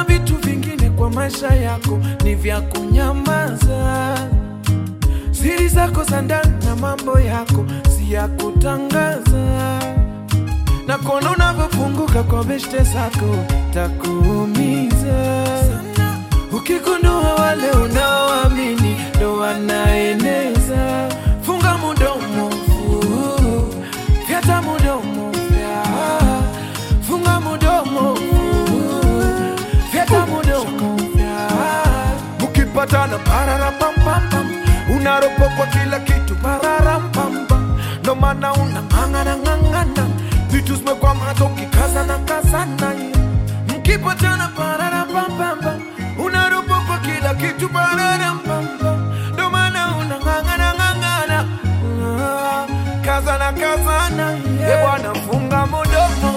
vitu vingine kwa maisha yako ni vya kunyamaza. Siri zako za ndani na mambo yako si ya kutangaza, na kuona unavyopunguka kwa beshte zako takuumiza ukigundua wale unaoamini ndo wanaeneza. Funga mudomo, fu- fyata mudomo, fya. funga mudomo, fu- fyata mudomo, fya. Mukipatana pararapampam unaropokwa kila kitu pararampam ndo maana unang'ang'ana ng'ang'ana vitu zimekwamata ukikazana kazana mkipatana pararapampam unaropokwa kila kitu pararampam ndo maana unang'ang'ana ng'ang'ana Ah, kazana kazana e bwana funga mudomo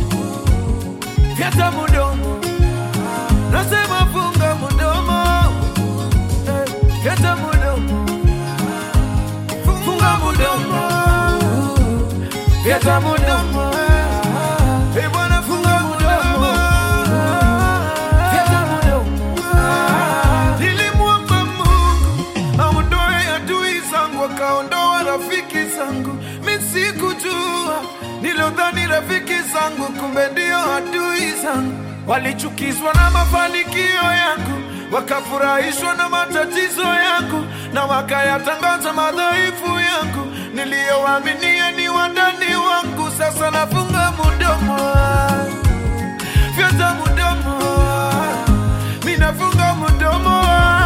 fyata mudomo nasema funga mudomo Eh, fyata mudomo funga mudomo fyata mudomo Eh, bwana funga mudomo fyata mudomo nilimwomba Mungu aondoe adui zangu akaondoa rafiki zangu mi sikujua nilodhani rafiki zangu kumbe ndio adui zangu walichukizwa na mafanikio yangu wakafurahishwa na matatizo yangu na wakayatangaza madhaifu yangu niliyowaaminia ni wandani wangu sasa nafunga mudomo fyata mudomo minafunga mudomo